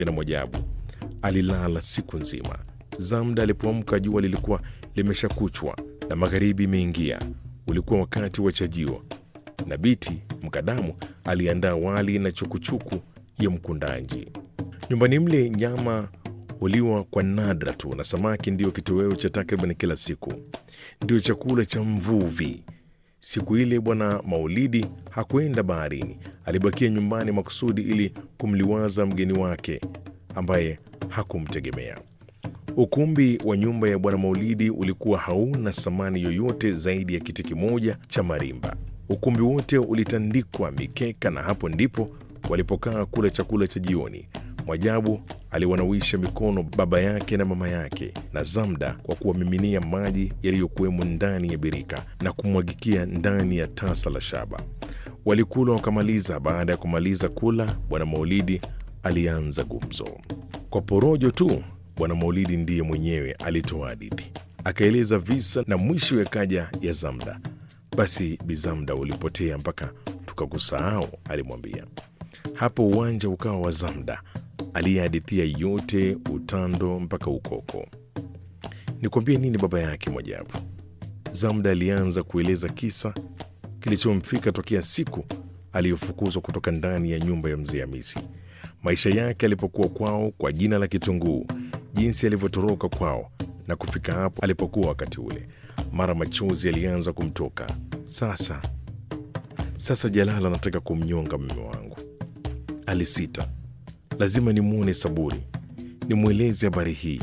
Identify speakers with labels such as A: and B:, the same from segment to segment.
A: na Mwajabu alilala siku nzima. Zamda alipoamka jua lilikuwa limeshakuchwa na magharibi imeingia. Ulikuwa wakati wa chajio, na Biti Mkadamu aliandaa wali na chukuchuku ya mkundanji. Nyumbani mle nyama huliwa kwa nadra tu, na samaki ndiyo kitoweo cha takriban kila siku, ndio chakula cha mvuvi. Siku ile Bwana Maulidi hakwenda baharini, alibakia nyumbani makusudi ili kumliwaza mgeni wake ambaye hakumtegemea. Ukumbi wa nyumba ya Bwana Maulidi ulikuwa hauna samani yoyote zaidi ya kiti kimoja cha marimba. Ukumbi wote ulitandikwa mikeka, na hapo ndipo walipokaa kula chakula cha jioni. Mwajabu aliwanawisha mikono baba yake na mama yake na Zamda kwa kuwamiminia maji yaliyokuwemo ndani ya birika na kumwagikia ndani ya tasa la shaba. Walikula wakamaliza. Baada ya kumaliza kula, Bwana Maulidi alianza gumzo kwa porojo tu. Bwana Maulidi ndiye mwenyewe alitoa hadithi, akaeleza visa na mwisho yakaja ya Zamda. Basi Bizamda ulipotea mpaka tukakusahau, alimwambia. Hapo uwanja ukawa wa Zamda aliyehadithia yote, utando mpaka ukoko. Nikwambie nini baba yake Mwajabu? Zamda alianza kueleza kisa kilichomfika tokea siku aliyofukuzwa kutoka ndani ya nyumba ya mzee Hamisi, maisha yake alipokuwa kwao kwa jina la Kitunguu, jinsi alivyotoroka kwao na kufika hapo alipokuwa wakati ule. Mara machozi alianza kumtoka. Sasa sasa, Jalala anataka kumnyonga mume wangu, alisita. Lazima nimwone Saburi, nimweleze habari hii,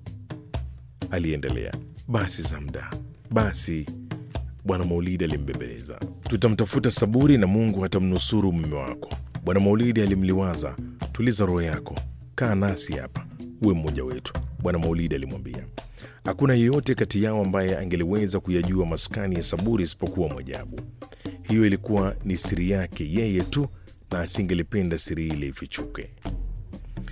A: aliendelea. Basi Zamda, basi Bwana Maulidi alimbembeleza. Tutamtafuta Saburi na Mungu atamnusuru mume wako. Bwana Maulidi alimliwaza. Tuliza roho yako, kaa nasi hapa, uwe mmoja wetu, Bwana Maulidi alimwambia. Hakuna yeyote kati yao ambaye angeliweza kuyajua maskani ya Saburi isipokuwa Mwajabu. Hiyo ilikuwa ni siri yake yeye tu, na asingelipenda siri ile ifichuke.